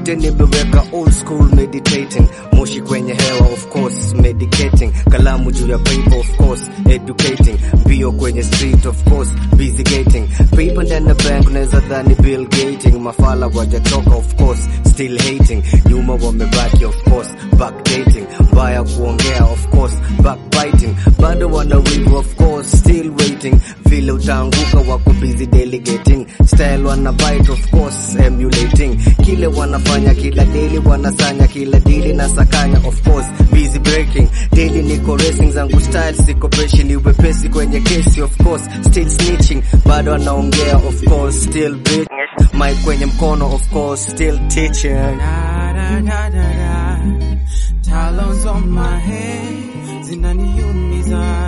zote nimeweka old school meditating moshi kwenye hewa of course medicating kalamu juu ya paper of course educating mbio kwenye street of course busy gating paper ndani ya bank unaweza dhani bill gating mafala wajatoka of course still hating nyuma wamebaki of course backdating mbaya kuongea of course backbiting bado wana wivu of course still waiting vile utaanguka wako busy delegating style wana bite of course emulating kile wanafanya kila daily wanasanya kila dili na sakanya of course busy breaking daily niko racing zangu style siko peshi ni wepesi kwenye kesi of course still snitching bado anaongea of course still beat mic kwenye mkono of course still teaching Da da da da da. Talons on my head, zinaniumiza.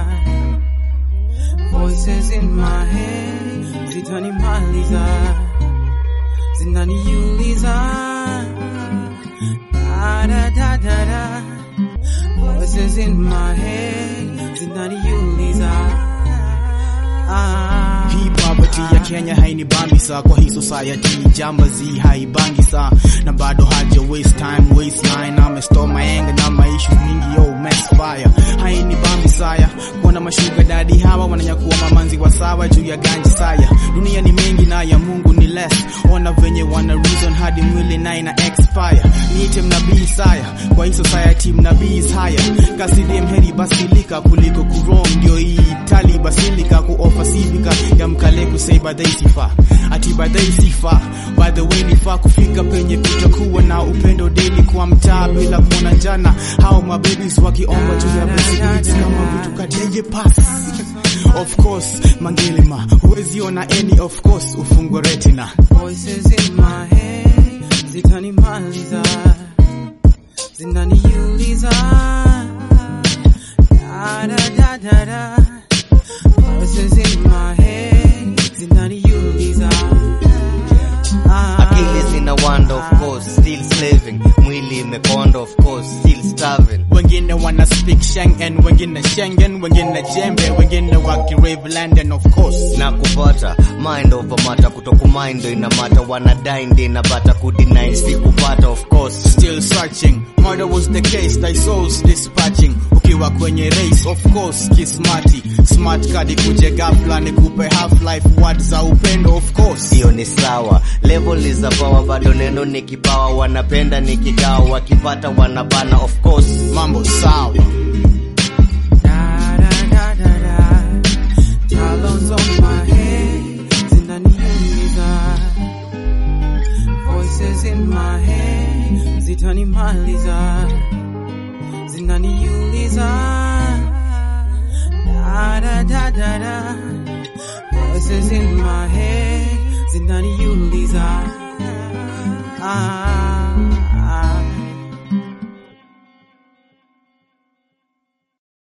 Voices in my head, zitanimaliza. Zinaniuliza. Da da da da da. Voices in my head, zinaniuliza. Ah. Hii poverty ya Kenya hainibambi saa kwa hii society jambazi haibangi saa na bado haja waste time waste line ame store my anger na maishu mingi yo mess fire hainibambi saya kuona mashuga dadi hawa wananyakua mamanzi wa sawa juu ya ganji saya dunia ni mengi na ya Mungu ni less ona venye wana reason hadi mwili na ina expire niite mnabii saya kwa hii society mnabii is higher kasidi mheri basilika kuliko kurong ndio hii tali basilika kuofa sivika ya mkale kusei badai sifa ati badai sifa by the way nifaa kufika penye kutakuwa na upendo daily kwa mtaa bila kuona njana hao mababies wakiomba juu ya blessings kama vitu kadeye pass of course mangelema huwezi ona any of course ufungwe retina Voices in my head zitanimaliza, zinaniuliza da da da da da. Voices in my head zinaniuliza ah. akili zina wanda of course still slaving mwili imekonda of course still starving wengine wana speak Schengen, wengine Schengen, wengine jembe, wengine wakirave London of course. na kupata mind over matter kutokumind ndo inamata wanadai ndi inapata kudinai si kupata of course Still searching, murder was the case, thy souls dispatching. Ukiwa kwenye race, of course, kismati. Smart card kuje ghafla nikupe half life words za upendo of course. hiyo ni sawa level is a power bado neno ni kipawa wanapenda ni kigawa wakipata wanabana of course Mambo sawa. Da da da da da. Talons on my head, zinaniuliza. Voices in my head, zitanimaliza. Zinaniuliza. Da da da da da. Voices in my head,